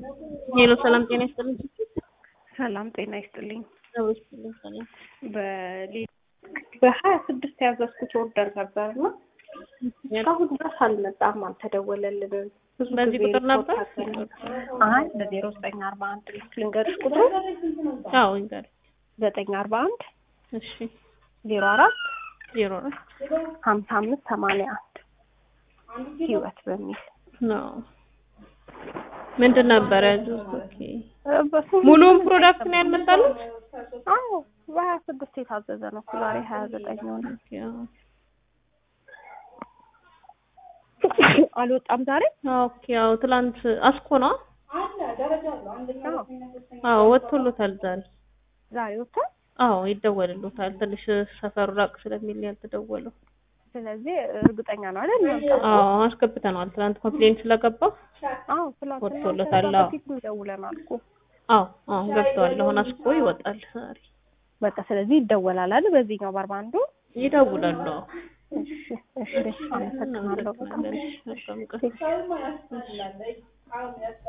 ሄሎ ሰላም ጤና ይስጥልኝ። ሰላም ጤና ይስጥልኝ። አዎ ይስጥልኝ። ሰላም በሌ- በሀያ ስድስት ያዘዝኩት ኦርደር ነበር እና እስካሁን ድረስ አልመጣም፣ አልተደወለልንም። ብዙ በዚህ ጊዜ ቁጥር ነበር? ሪፖርት አድርገናል። አይ በዜሮ ዘጠኝ አርባ አንድ ልንገርሽ ቁጥሩ አዎ ይንገር። ዘጠኝ አርባ አንድ እሺ ዜሮ አራት ዜሮ ነው ሀምሳ አምስት ሰማንያ አንድ ህይወት በሚል ነው ምንድን ነበር ያዙት? ኦኬ እ በስንት ሙሉውን ፕሮዳክት ነው ያልመጣሉት? አዎ በሀያ ስድስት የታዘዘ ነው እኮ ዛሬ ሀያ ዘጠኝ ሆነ። ኦኬ አዎ። አልወጣም ዛሬ ኦኬ አዎ ትላንት አስኮ ነው? አዎ አዎ ወጥቶሎታል ዛሬ። ዛሬ ወጥቷል። አዎ ይደወልሎታል። ትንሽ ሰፈሩ ራቅ ስለሚል ነው ያልተደወለው። ስለዚህ እርግጠኛ ነው አይደል? መምጣቱ? አዎ አስገብተነዋል። ትላንት ኮምፕሌን ስለገባ አዎ ትላንትና ወጥቶለታል። ከዛ አዎ በፊት ደውለናል እኮ አዎ አዎ ገብተዋል። አሁን አስኮ ይወጣል ዛሬ። በቃ ስለዚህ ይደወላል አይደል? በዚህኛው በአርባ አንዱ ይደውላሉ። አዎ እሺ እሺ አመሰግናለሁ። እናመሰግናለን። መልካም ቀን።